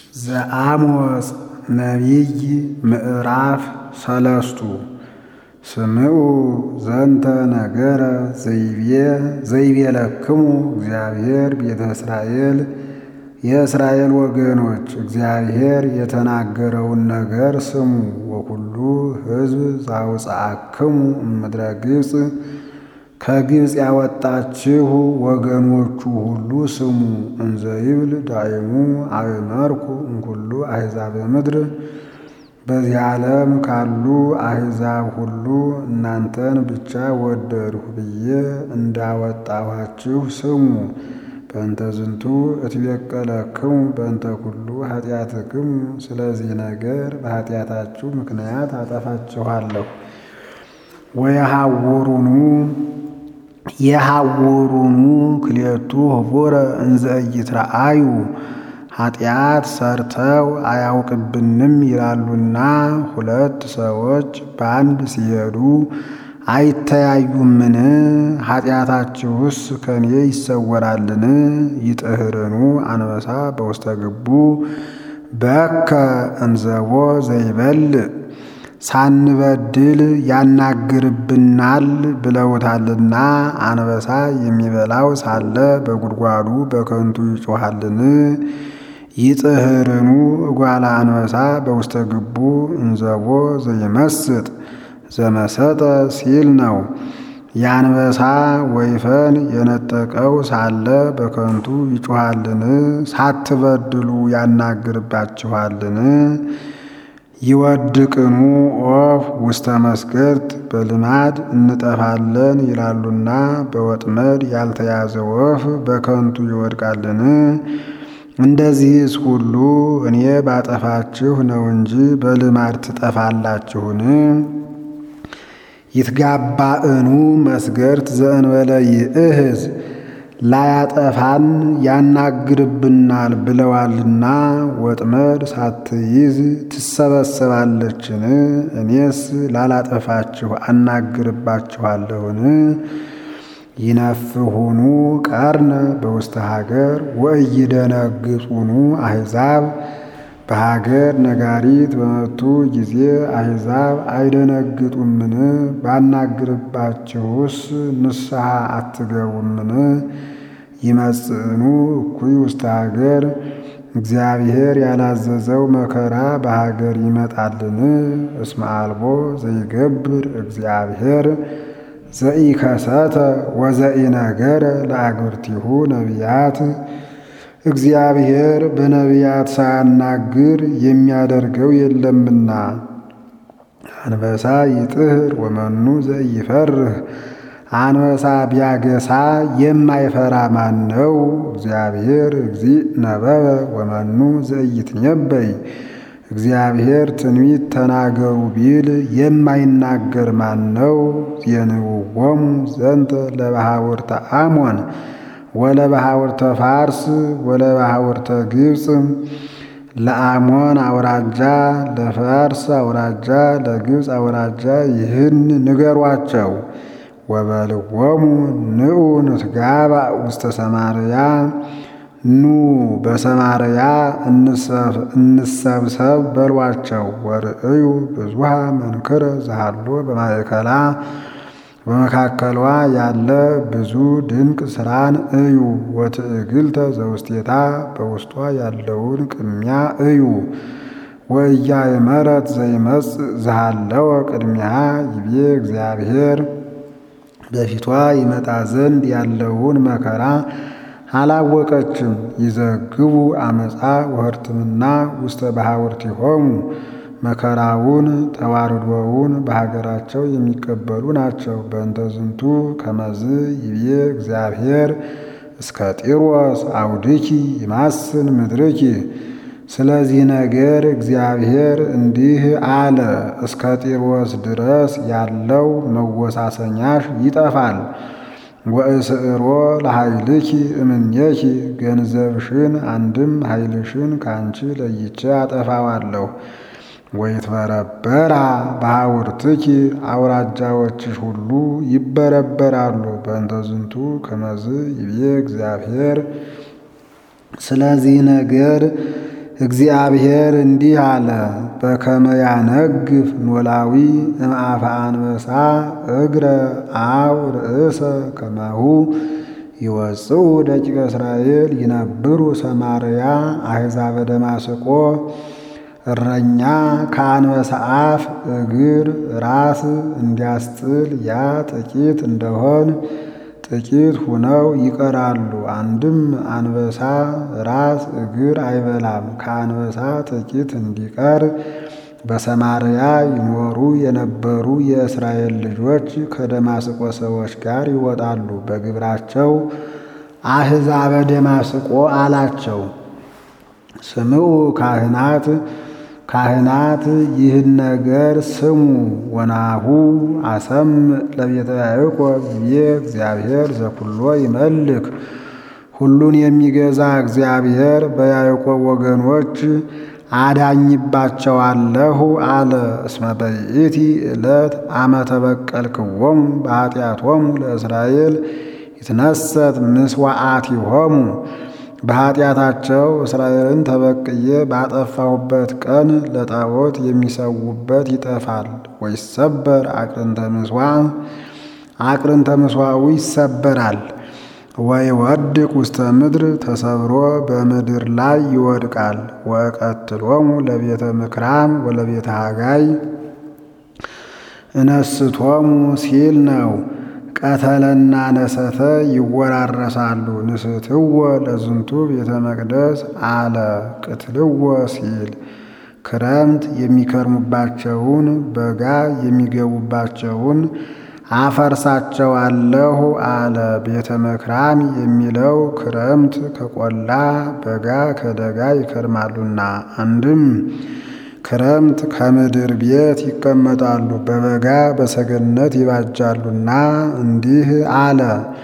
ዘአሞጽ ነቢይ ምዕራፍ ሰለስቱ ስምዑ ዘንተ ነገረ ዘይቤ ዘይቤለክሙ እግዚአብሔር ቤተ እስራኤል የእስራኤል ወገኖች እግዚአብሔር የተናገረውን ነገር ስሙ። ወኩሉ ሕዝብ ዘአውፅአክሙ እምድረ ግብፅ ከግብፅ ያወጣችሁ ወገኖቹ ሁሉ ስሙ። እንዘ ይብል ዳይሙ አእመርኩ እምኩሉ አሕዛበ ምድር በዚህ ዓለም ካሉ አሕዛብ ሁሉ እናንተን ብቻ ወደድሁ ብዬ እንዳወጣኋችሁ ስሙ። በእንተ ዝንቱ እትቤቀለክሙ በእንተ ኩሉ ኃጢአትክሙ፣ ስለዚህ ነገር በኃጢአታችሁ ምክንያት አጠፋችኋለሁ። ወየሐውሩኑ የሐውሩኑ ክልኤቱ ኅቡረ እንዘ ኢይትረአዩ ኃጢአት ሰርተው አያውቅብንም ይላሉና ሁለት ሰዎች በአንድ ሲሄዱ አይተያዩምን? ኃጢአታችሁስ ከኔ ይሰወራልን? ይጥህርኑ አንበሳ በውስተ ግቡ በከ እንዘቦ ዘይበልዕ ሳንበድል ያናግርብናል ብለውታልና አንበሳ የሚበላው ሳለ በጉድጓዱ በከንቱ ይጮኻልን? ይጥህርኑ እጓለ አንበሳ በውስተ ግቡ እንዘቦ ዘይመስጥ ዘመሰጠ ሲል ነው። የአንበሳ ወይፈን የነጠቀው ሳለ በከንቱ ይጮኻልን? ሳትበድሉ ያናግርባችኋልን? ይወድቅኑ ኦፍ ውስተ መስገርት በልማድ እንጠፋለን ይላሉና በወጥመድ ያልተያዘ ወፍ በከንቱ ይወድቃልን? እንደዚህስ ሁሉ እኔ ባጠፋችሁ ነው እንጂ በልማድ ትጠፋላችሁን? ይትጋባእኑ መስገርት ዘእንበለ ይእህዝ ላያጠፋን ያናግርብናል ብለዋልና ወጥመድ ሳትይዝ ትሰበሰባለችን? እኔስ ላላጠፋችሁ አናግርባችኋለሁን? ይነፍሁኑ ቀርነ በውስተ ሀገር ወኢይደነግጹኑ አሕዛብ በሀገር ነጋሪት በመቱ ጊዜ አሕዛብ አይደነግጡምን? ባናግርባችሁስ ንስሐ አትገቡምን? ይመጽእኑ እኩይ ውስተ ሀገር እግዚአብሔር ያላዘዘው መከራ በሀገር ይመጣልን? እስመ አልቦ ዘይገብር እግዚአብሔር ዘኢከሰተ ወዘኢነገረ ለአግብርቲሁ ነቢያት እግዚአብሔር በነቢያት ሳያናግር የሚያደርገው የለምና። አንበሳ ይጥህር ወመኑ ዘኢፈርህ አንበሳ ቢያገሳ የማይፈራ ማን ነው? እግዚአብሔር እግዚእ ነበበ ወመኑ ዘኢይትነበይ እግዚአብሔር ትንቢት ተናገሩ ቢል የማይናገር ማን ነው? የንውዎሙ ዘንተ ለባሕውርተ አሞን ወለባሕውርተ ፋርስ ወለባሕውርተ ግብፅ ለአሞን አውራጃ ለፋርስ አውራጃ ለግብፅ አውራጃ ይህን ንገሯቸው። ወበልዎሙ ንዑ ንትጋባእ ውስተ ሰማርያ ኑ በሰማርያ እንሰብሰብ በሏቸው። ወርእዩ ብዙሃ መንክረ ዘሃሎ በማእከላ በመካከሏ ያለ ብዙ ድንቅ ስራን እዩ። ወትዕግልተ ዘውስቴታ በውስጧ ያለውን ቅሚያ እዩ። ወኢያእመረት ዘይመጽእ ዘሃለወ ቅድሚያ ይቤ እግዚአብሔር በፊቷ ይመጣ ዘንድ ያለውን መከራ አላወቀችም። ይዘግቡ አመፃ ወህርትምና ውስተ ባሕውርቲሆሙ መከራውን ተዋርዶውን በሀገራቸው የሚቀበሉ ናቸው። በእንተ ዝንቱ ከመዝ ይቤ እግዚአብሔር እስከ ጢሮስ አውድኪ ይማስን ምድርኪ። ስለዚህ ነገር እግዚአብሔር እንዲህ አለ፣ እስከ ጢሮስ ድረስ ያለው መወሳሰኛሽ ይጠፋል። ወእስዕሮ ለኃይልኪ እምኔኪ ገንዘብሽን አንድም ኃይልሽን ካንቺ ለይቼ አጠፋዋለሁ። ወይትበረበራ ባሕውርትኪ አውራጃዎችሽ ሁሉ ይበረበራሉ። በእንተ ዝንቱ ከመዝ ይቤ እግዚአብሔር ስለዚህ ነገር እግዚአብሔር እንዲህ አለ፣ በከመ ያነግፍ ኖላዊ እምአፈ አንበሳ እግረ አው ርእሰ ከማሁ ይወፅኡ ደቂቀ እስራኤል ይነብሩ ሰማርያ አሕዛበ ደማስቆ እረኛ ከአንበሳ አፍ እግር ራስ እንዲያስጥል ያ ጥቂት እንደሆን ጥቂት ሁነው ይቀራሉ። አንድም አንበሳ ራስ እግር አይበላም። ከአንበሳ ጥቂት እንዲቀር በሰማርያ ይኖሩ የነበሩ የእስራኤል ልጆች ከደማስቆ ሰዎች ጋር ይወጣሉ። በግብራቸው አሕዛበ ደማስቆ አላቸው። ስምዑ ካህናት ካህናት ይህን ነገር ስሙ። ወናሁ አሰም ለቤተ ያዕቆብ ይቤ እግዚአብሔር ዘኩሎ ይመልክ ሁሉን የሚገዛ እግዚአብሔር በያዕቆብ ወገኖች አዳኝባቸዋለሁ አለ። እስመ በይእቲ ዕለት አመ ተበቀልክዎሙ በኃጢአቶሙ ለእስራኤል ይትነሰት ምስዋዕቲሆሙ በኃጢአታቸው እስራኤልን ተበቅዬ ባጠፋሁበት ቀን ለጣዖት የሚሰዉበት ይጠፋል። ወይሰበር አቅርንተ ምሥዋዕ አቅርንተ ምሥዋዑ ይሰበራል። ወይወድቅ ውስተ ምድር ተሰብሮ በምድር ላይ ይወድቃል። ወቀትሎሙ ለቤተ ምክራም ወለቤተ ሃጋይ እነስቶሙ ሲል ነው። ቀተለና ነሰተ ይወራረሳሉ። ንስትዎ ለዝንቱ ቤተ መቅደስ አለ ቅትልዎ ሲል ክረምት የሚከርሙባቸውን በጋ የሚገቡባቸውን አፈርሳቸዋለሁ አለ። ቤተ መክራም የሚለው ክረምት ከቆላ በጋ ከደጋ ይከርማሉና፣ አንድም ክረምት ከምድር ቤት ይቀመጣሉ፣ በበጋ በሰገነት ይባጃሉና እንዲህ አለ።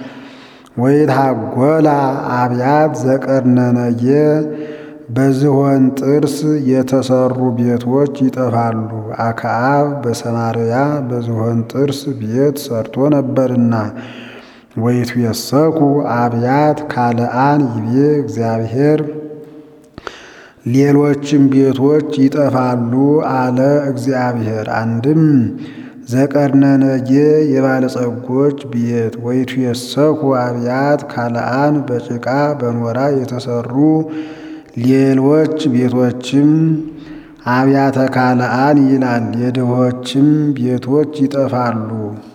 ወይትሐጐላ አብያት ዘቀርነነጌ በዝሆን ጥርስ የተሰሩ ቤቶች ይጠፋሉ። አክዓብ በሰማርያ በዝሆን ጥርስ ቤት ሰርቶ ነበርና። ወይትዌሰኩ አብያት ካልአን ይቤ እግዚአብሔር ሌሎችም ቤቶች ይጠፋሉ አለ እግዚአብሔር። አንድም ዘቀርነነጌ የባለጸጎች ቤት ወይትዌሰኩ አብያት ካልአን በጭቃ በኖራ የተሰሩ ሌሎች ቤቶችም አብያተ ካልአን ይላል። የድሆችም ቤቶች ይጠፋሉ።